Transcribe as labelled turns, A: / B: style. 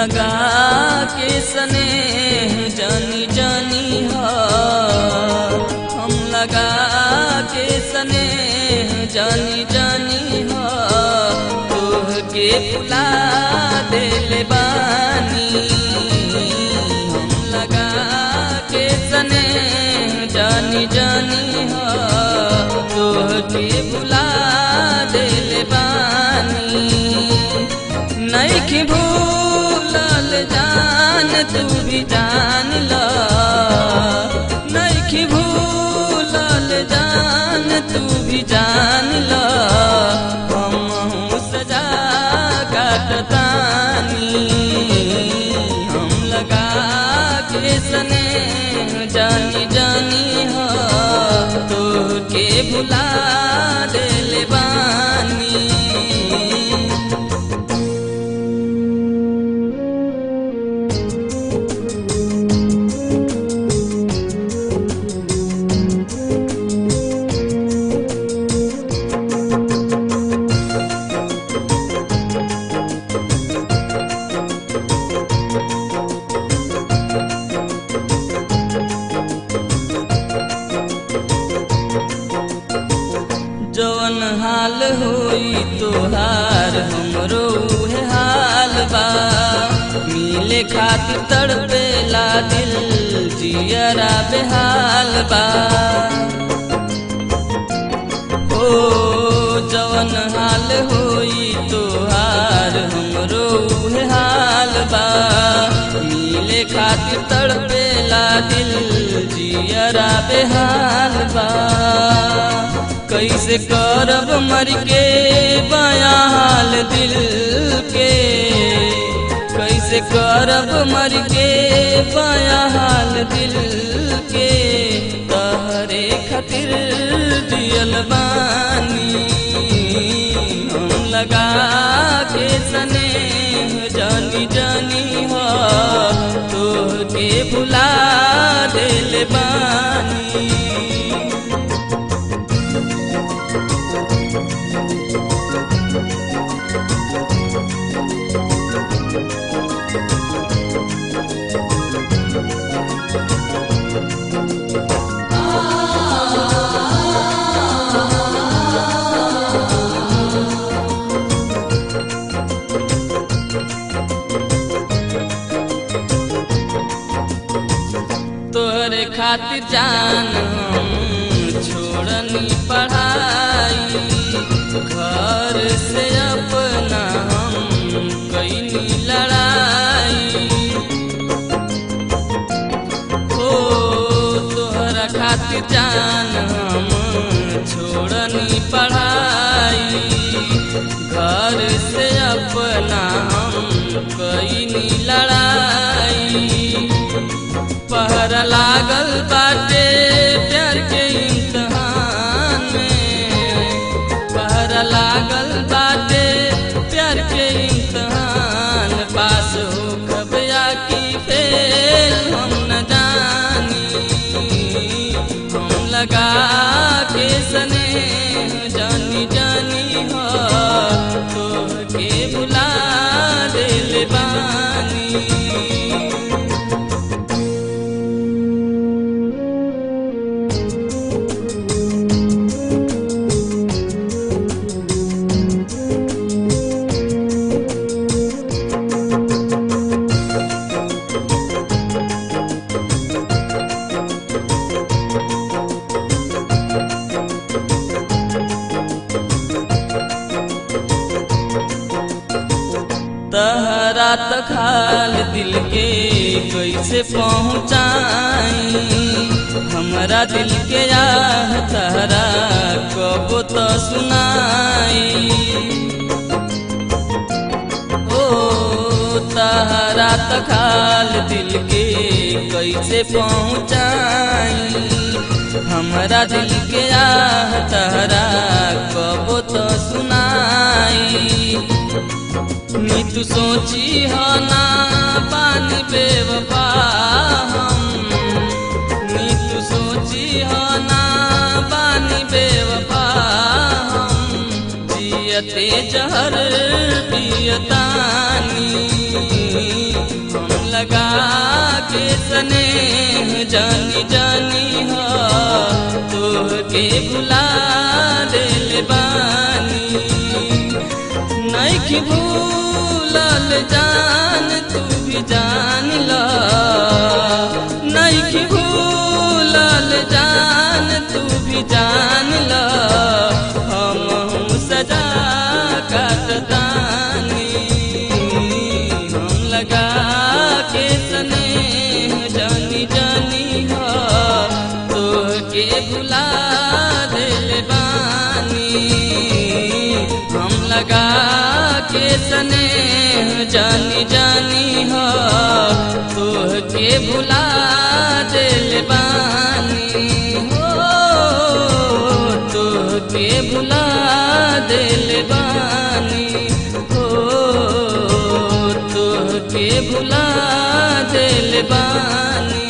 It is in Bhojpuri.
A: लगा के सने जानी जानी हा हम लगा के सने जानी जानी हा तोह के फुला दिल बानी हम लगा के सने जानी जानी हा तोह के फुला दिल बानी नैखी भूलल जान तू भी जान ल नैखी भूलल जान तू भी जान ल हम सजा काटतानी हम लगा के सने जानी जानी हो तो के भुला दिल बानी जवन हाल होई तोहार हमरो उहे हाल बा मिले खातिर तड़पेला दिल जियरा बेहाल बा ओ जवन हाल होई तोहार हमरो उहे हाल बा मिले खातिर तड़पेला दिल जियरा बेहाल बा कैसे करब मर के बया हाल दिल के कैसे करब मर के बया हाल दिल के तहरे खातिर दियल बानी हम लगा के सने जानी जानी हो तो के भुला दिल बानी तोहरे खातिर जान हम छोड़नी पढ़ाई घर से अपना हम कैनी लड़ाई हो तोहरा खातिर जान हम छोड़नी पढ़ाई घर से अपना हम कैनी लड़ाई पहर लागल बाटे प्यार के इम्तहान में पहर लागल बाटे प्यार के इम्तहान पास हो खबया की फेल हम न जानी हम लगा के सने जानी जानी हो तो के बुला दिल बानी तहरा तखाल दिल के कैसे पहुँचाई हमरा दिल के आह तहरा कब तो सुनाई ओ तहरा तखाल दिल के कैसे पहुँचाई हमरा दिल के आह तहरा कब तो सुनाई नीतू सोची हो ना पानी बेवफा हम नीतू सोची हो ना पानी बेवफा हम जियते जहर पियतानी लगा के स्नेह जानी जानी हो तोहके भुला दिल बानी नहीं भूलल जान तू भी जान ला नहीं भूलल जान तू भी जान ला हम हूँ सजा काटतानी हम लगा के स्नेह जानी जानी हो तोहके भुला दिल बानी हम लगा के स्नेह जानी जानी हो तोहके भुला दिल बानी हो तोहके भुला दिल बानी हो तोहके भुला दिल बानी